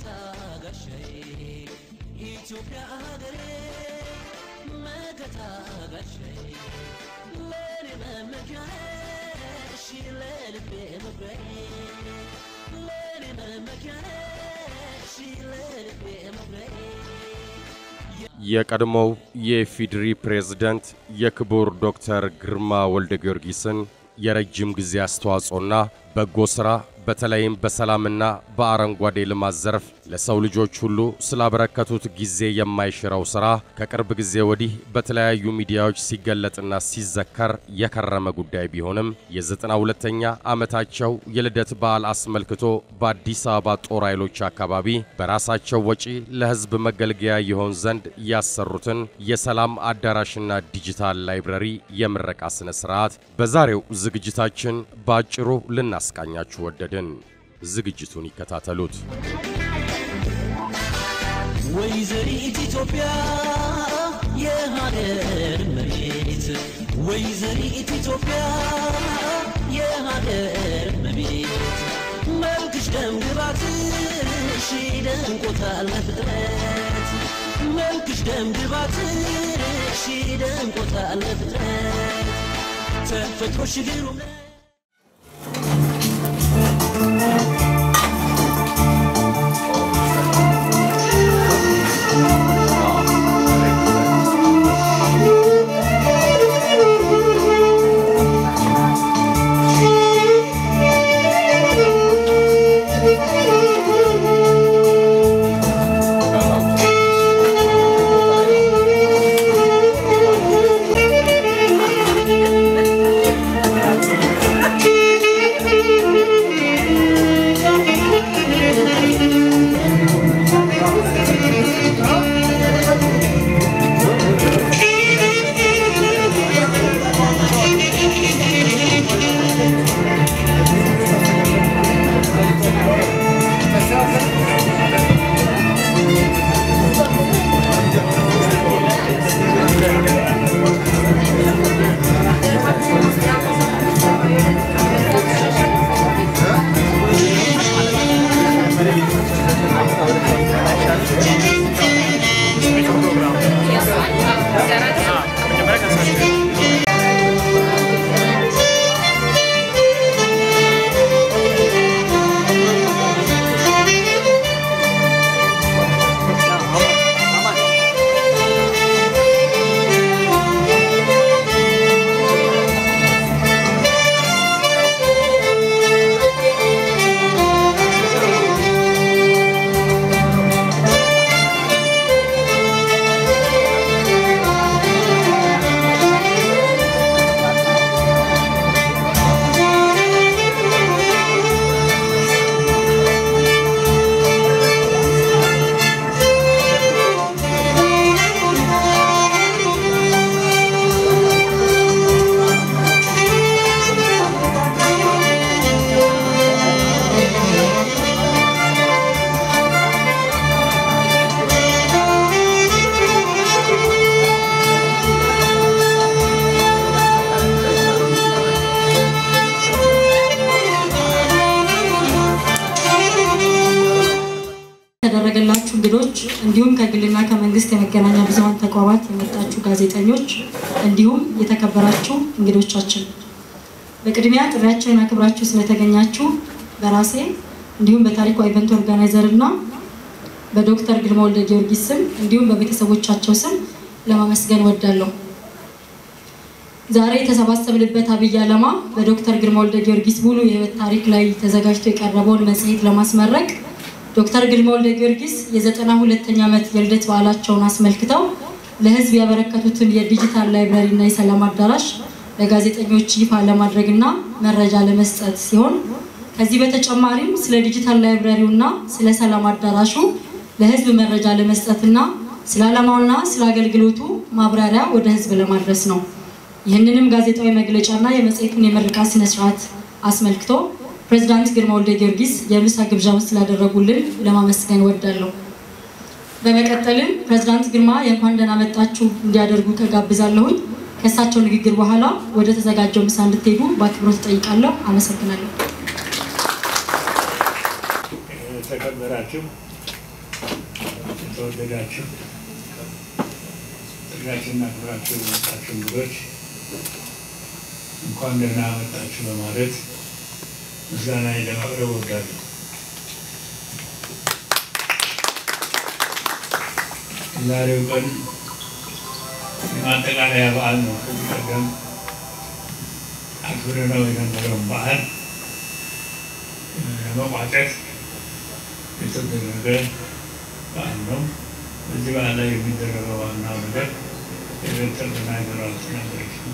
መከታ ጋሻዬ ኢትዮጵያ ሀገሬ መከታ ጋሻዬ ለኔ መመኪያ ነሽ ለልቤ መኩሪያዬ ለኔ መመኪያ ነሽ ለልቤ መኩሪያዬ የቀድሞው የኢፌዴሪ ፕሬዝደንት የክቡር ዶክተር ግርማ ወልደ ጊዮርጊስን የረጅም ጊዜ አስተዋጽኦና በጎ ሥራ በተለይም በሰላምና በአረንጓዴ ልማት ዘርፍ ለሰው ልጆች ሁሉ ስላበረከቱት ጊዜ የማይሽረው ሥራ ከቅርብ ጊዜ ወዲህ በተለያዩ ሚዲያዎች ሲገለጥና ሲዘከር የከረመ ጉዳይ ቢሆንም የዘጠና ሁለተኛ ዓመታቸው የልደት በዓል አስመልክቶ በአዲስ አበባ ጦር ኃይሎች አካባቢ በራሳቸው ወጪ ለሕዝብ መገልገያ ይሆን ዘንድ ያሰሩትን የሰላም አዳራሽና ዲጂታል ላይብረሪ የምረቃ ሥነ ሥርዓት በዛሬው ዝግጅታችን በአጭሩ ልናስቃኛችሁ ወደድን። ዝግጅቱን ይከታተሉት። ወይዘሪት ኢትዮጵያ የሀገር መቤት ወይዘሪት ኢትዮጵያ የሀገር መቤት መልክሽ ደም ግባትሽ ደንቆታል ለፍጥረት መልክሽ ደም ግባትሽ ደንቆታል ለፍጥረት ተፈጥሮሽ ግሩም ነው። የተደረገላችሁ እንግዶች እንዲሁም ከግልና ከመንግስት የመገናኛ ብዙኃን ተቋማት የመጣችሁ ጋዜጠኞች እንዲሁም የተከበራችሁ እንግዶቻችን በቅድሚያ ጥሪያችንን አክብራችሁ ስለተገኛችሁ በራሴ እንዲሁም በታሪኳ ኢቨንት ኦርጋናይዘር እና በዶክተር ግርማ ወልደ ጊዮርጊስ ስም እንዲሁም በቤተሰቦቻቸው ስም ለማመስገን ወዳለሁ። ዛሬ የተሰባሰብንበት አብይ ዓላማ በዶክተር ግርማ ወልደ ጊዮርጊስ ሙሉ የህይወት ታሪክ ላይ ተዘጋጅቶ የቀረበውን መጽሔት ለማስመረቅ ዶክተር ግርማ ወልደ ጊዮርጊስ የዘጠና ሁለተኛ ዓመት የልደት በዓላቸውን አስመልክተው ለህዝብ ያበረከቱትን የዲጂታል ላይብረሪ እና የሰላም አዳራሽ ለጋዜጠኞች ይፋ ለማድረግና መረጃ ለመስጠት ሲሆን ከዚህ በተጨማሪም ስለ ዲጂታል ላይብረሪው እና ስለ ሰላም አዳራሹ ለህዝብ መረጃ ለመስጠትና ስለ ዓላማውና ስለ አገልግሎቱ ማብራሪያ ወደ ህዝብ ለማድረስ ነው። ይህንንም ጋዜጣዊ መግለጫና የመጽሔቱን የምረቃ ስነስርዓት አስመልክቶ ፕሬዚዳንት ግርማ ወልደ ጊዮርጊስ የምሳ ግብዣውን ስላደረጉልን ለማመስገን ወዳለሁ። በመቀጠልም ፕሬዚዳንት ግርማ የእንኳን ደህና መጣችሁ እንዲያደርጉ ተጋብዛለሁኝ። ከእሳቸው ንግግር በኋላ ወደ ተዘጋጀው ምሳ እንድትሄዱ በአክብሮት እጠይቃለሁ። አመሰግናለሁ። ተከበራችሁ የተወደዳችሁ ጥሪያችንና ክብራችሁ የመጣችሁ እንግዶች እንኳን ደህና መጣችሁ በማለት ምስጋና ለማቅረብ እወዳለሁ። የዛሬው ቀን የማጠቃለያ በዓል ነው። ከዚህ ቀደም አክብረነው የነበረውን በዓል ለመቋጨት የተደረገ በዓል ነው። በዚህ በዓል ላይ የሚደረገው ዋናው ነገር የዶክተር ተናገሯል ተናገረችው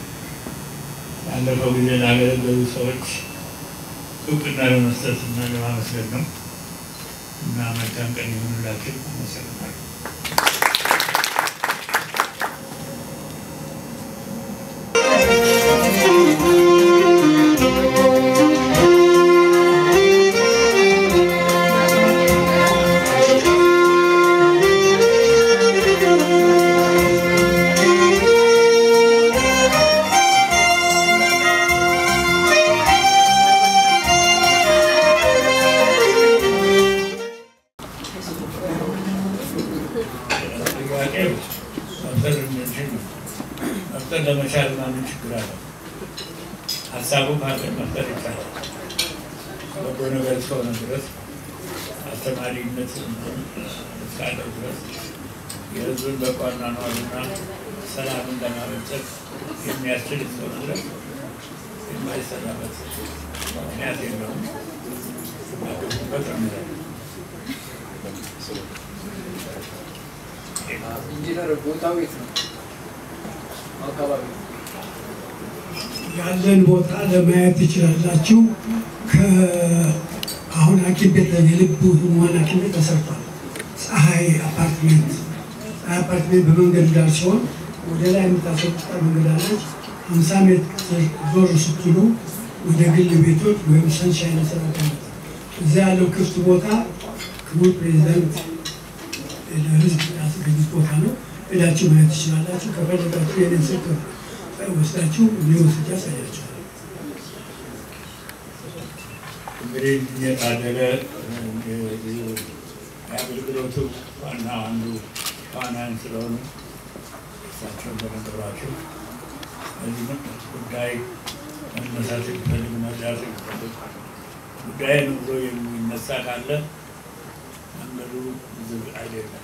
ባለፈው ጊዜ ላገለገሉ ሰዎች እውቅና ለመስጠት እና ለማመስገን ነው እና መልካም ቀን ይሁንላችሁ። አመሰግናለሁ። ጥያቄው መፍጠር እንችል ነው። መፍጠር ለመቻል ማምን ችግር አለ? ሀሳቡ ካለ መፍጠር ይቻላል። በጎ ነገር እስከሆነ ድረስ አስተማሪነት እስካለው ድረስ የሕዝብን በጎ አኗኗርና ሰላምን ለማበልጸግ የሚያስችል እስከሆነ ድረስ የማይሰራበት ምክንያት የለውም። አቅሙበት ነው። ኢንጂነር ቦታው የት ነው? አካባቢ ያለን ቦታ ለማየት ትችላላችሁ። ከአሁን ሐኪም ቤት የልብ ህሙማን ሐኪም ቤት ተሰርቷል። ፀሐይ አፓርትሜንት ፀሐይ አፓርትሜንት በመንገድ ዳር ሲሆን ወደ ላይ የምታስወጣ መንገድ አለች። ሀምሳ ሜትር ዞር ስትሉ ወደ ግል ቤቶች ወይም ሰንሻይን መሰረት እዚያ ያለው ክፍት ቦታ ክቡር ፕሬዚዳንት ለህዝብ ያስገኙት ቦታ ነው። ሄዳችሁ ማየት ትችላላችሁ። ከፈለጋችሁ የኔን ስልክ ወስዳችሁ እኔ ወስጄ አሳያችኋለሁ። እንግዲህ የታደለ የአገልግሎቱ ዋና አንዱ ዋናን ስለሆኑ እሳቸውን በነገሯቸው በዚህ ጉዳይ መነሳት የሚፈልግ መርዳት የሚፈልግ ጉዳይን ብሎ የሚነሳ ካለ መንገዱ ዝግ አይደለም።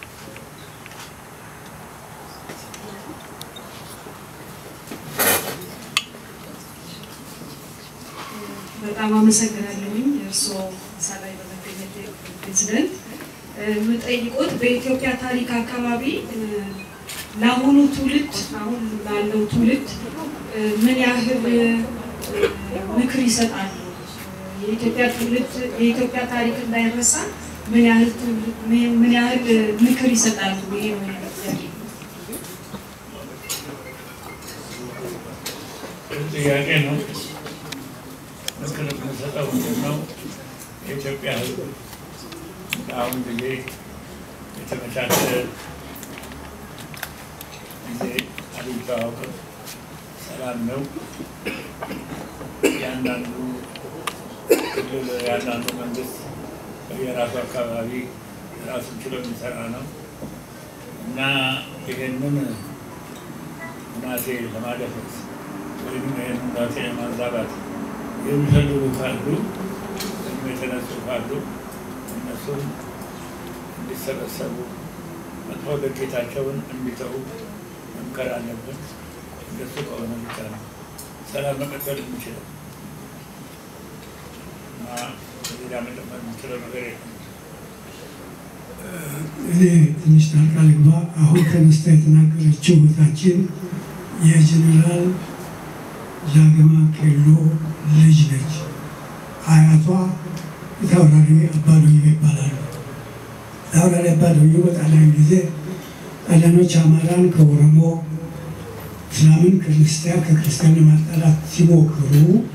በጣም አመሰግናለሁኝ እርስዎ እዛ ላይ በመገኘት ፕሬዚደንት የምጠይቆት በኢትዮጵያ ታሪክ አካባቢ እ፣ ለአሁኑ ትውልድ አሁን ላለው ትውልድ እ፣ ምን ያህል እ፣ ምክር ይሰጣሉ? የኢትዮጵያ ትውልድ የኢትዮጵያ ታሪክ እንዳይረሳ ምን ያህል ትውልድ ምን- ምን ያህል እ፣ ምክር ይሰጣሉ? ይሄ ነው የኔ ጥያቄ። ጥያቄ ነው። ምክር የምንሰጠው ምንድን ነው? የኢትዮጵያ ሕዝብ በአሁን ጊዜ የተመቻቸ ጊዜ አግኝቶ አያውቅም። ሰላም ነው። እያንዳንዱ ክልል ያንዳንዱ መንግስት በየራሱ አካባቢ ራሱን ችሎ የሚሰራ ነው እና ይሄንን እናቴ ለማደፈስ ወይም ይህን እናቴ ለማዛባት የሚፈልጉ ካሉ ወይም የተነሱ ካሉ እነሱም እንዲሰበሰቡ መጥፎ ድርጊታቸውን እንዲተዉ መምከር አለብን። እንደሱ ከሆነ ብቻ ነው ሰላም መቀጠል የሚችለው እና ሌላ መጨመር የምችለው ነገር የለም። እኔ ትንሽ ጣልቃ ልግባ። አሁን ተነስታ የተናገረችው እህታችን የጀኔራል ጃገማ ኬሎ ልጅ ነች። አያቷ የታውራሪ አባዶዮ ይባላሉ። ታውራሪ አባዶዮ በጣሊያን ጊዜ ጣሊያኖች አማራን ከኦሮሞ እስላምን ከክርስቲያን ከክርስቲያን ለማጣላት ሲሞክሩ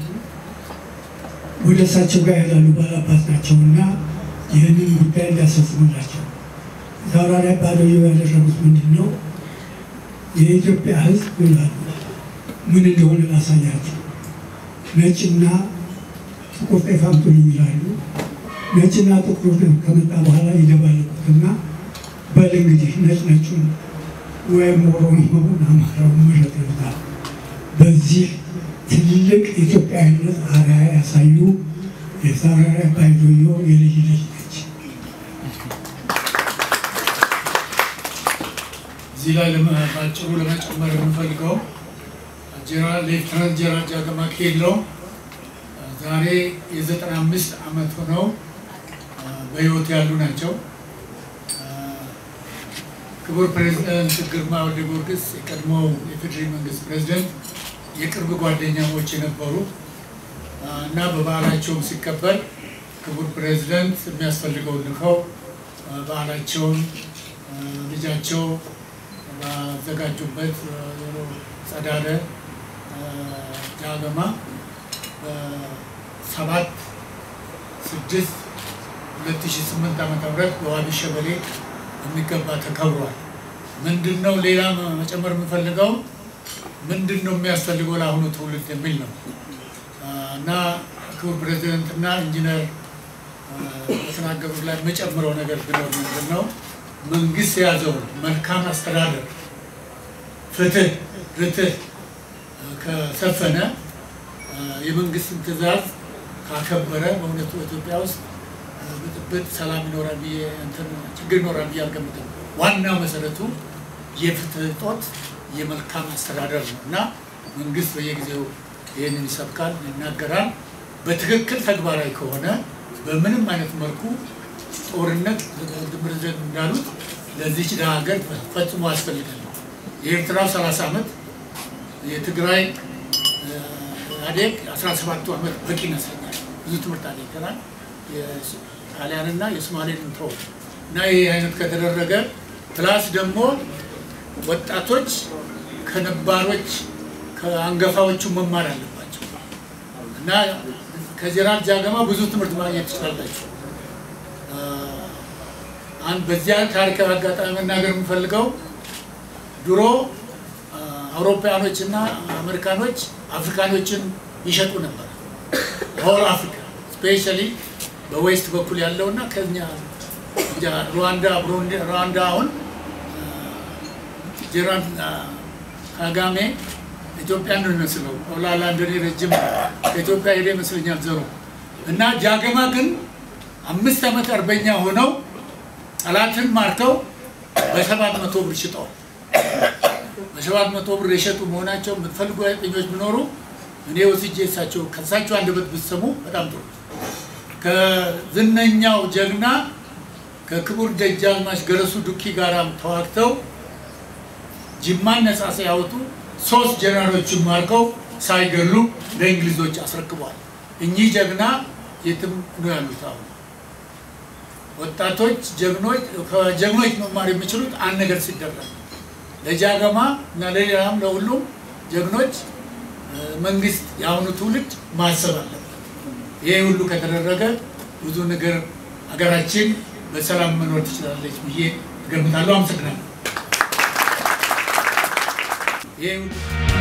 ወደ እሳቸው ጋር ይሄዳሉ። ባላባት ናቸውና ይህንን ጉዳይ እንዲያስፈጽሙላቸው ታውራሪ አባዶዮ ያደረጉት ምንድን ነው? የኢትዮጵያ ሕዝብ ይላሉ ምን እንደሆነ ላሳያቸው። ነጭና ጥቁር ጤፍ አምጡልኝ ይላሉ። ነጭና ጥቁር ከመጣ በኋላ ይደባለቁትና በል እንግዲህ ነጭ ነጩን ወይም ኦሮሞውን አማራውን ምረጥ ይሉታል። በዚህ ትልቅ ኢትዮጵያዊነት አርአያ ያሳዩ የሳራሪ ባይዶዮ የልጅ ልጅ ነች። እዚህ ላይ ለመ- በአጭሩ ለመጨመር የምፈልገው ጀነራል ሌፍተናንት ጀነራል ጃገማ ኬሎ ዛሬ የዘጠና አምስት ዓመት ሆነው አ፣ በሕይወት ያሉ ናቸው። አ፣ ክቡር ፕሬዚደንት ግርማ ወልደ ጊዮርጊስ የቀድሞው የፌዴራል መንግስት ፕሬዚደንት የቅርብ ጓደኛሞች የነበሩ አ፣ እና በበዓላቸውም ሲከበር ክቡር ፕሬዚደንት የሚያስፈልገውን ልከው አ፣ በዓላቸውን አ፣ ልጃቸው ባዘጋጁበት ዞሮ ጸዳለ አ፣ ጃገማ በሰባት ስድስት ሁለት ሺ ስምንት ዓመተ ምህረት በዋቢ ሸበሌ የሚገባ ተከብሯል። ምንድን ነው ሌላ መ- መጨመር የምፈልገው ምንድን ነው የሚያስፈልገው ለአሁኑ ትውልድ የሚል ነው አ፣ እና ክቡር ፕሬዚደንትና ኢንጂነር አ፣ በተናገሩት ላይ የምጨምረው ነገር ቢኖር ምንድን ነው መንግስት የያዘውን መልካም አስተዳደር፣ ፍትህ፣ ርትህ አ፣ ከሰፈነ አ፣ የመንግስትን ትዕዛዝ ካከበረ በእውነቱ ኢትዮጵያ ውስጥ አ፣ ብጥብጥ፣ ሰላም ይኖራል ብዬ እንትን ችግር ይኖራል ብዬ አልገምትም። ዋናው መሰረቱ የፍትህ እጦት የመልካም አስተዳደር ነው እና መንግስት በየጊዜው ይህንን ይሰብካል፣ ይናገራል። በትክክል ተግባራዊ ከሆነ በምንም አይነት መልኩ ጦርነት ፕሬዚደንት እንዳሉት ለዚች ድሃ ሀገር ፈጽሞ ያስፈልጋል። የኤርትራው 30 ዓመት የትግራይ እ፣ ኢህአዴግ 17ቱ ዓመት በቂ ይመስለኛል። ብዙ ትምህርት አግኝተናል። የጣሊያንና የሶማሌን ተው እና ይህ አይነት ከተደረገ ፕላስ ደግሞ ወጣቶች ከነባሮች ከአንገፋዎቹ መማር አለባቸው እና ከጀነራል ጃገማ ብዙ ትምህርት ማግኘት ትችላላችሁ። አ፣ አንድ በዚያ ታሪካዊ አጋጣሚ መናገር የምፈልገው ድሮ አ፣ አውሮፓያኖች እና አሜሪካኖች አፍሪካኖችን ይሸጡ ነበር። ሆል አፍሪካ ስፔሻሊ በዌስት በኩል ያለው እና ከኛ እንጃ ሩዋንዳ ብሩንዲ ሩዋንዳ አሁን ጀነራል ካጋሜ ኢትዮጵያን ነው የሚመስለው። ኦላላ እንደኔ ረጅም ከኢትዮጵያ ሄደ ይመስለኛል ዘሩ እና ጃገማ ግን አምስት ዓመት አርበኛ ሆነው ጠላትን ማርከው በሰባት መቶ ብር ሽጠዋል። በሰባት መቶ ብር የሸጡ መሆናቸው የምትፈልጉ ጋዜጠኞች ቢኖሩ እኔ ወስጄ እሳቸው ከእሳቸው አንደበት ብትሰሙ በጣም ጥሩ። ከዝነኛው ጀግና ከክቡር ደጃዝማች ገረሱ ዱኪ ጋር ተዋግተው ጅማን ነጻ ሲያወጡ ሶስት ጀነራሎችን ማርከው ሳይገሉ ለእንግሊዞች አስረክበዋል። እኚህ ጀግና የትም ነው ያሉት። አሁን ወጣቶች ጀግኖች ከጀግኖች መማር የሚችሉት አንድ ነገር ሲደረግ ለጃገማ እና ለሌላም ለሁሉም ጀግኖች እ፣ መንግስት የአሁኑ ትውልድ ማሰብ አለበት። ይሄ ሁሉ ከተደረገ ብዙ ነገር ሀገራችን በሰላም መኖር ትችላለች ብዬ እገምታለሁ። አመሰግናለሁ። ይሄ ሁሉ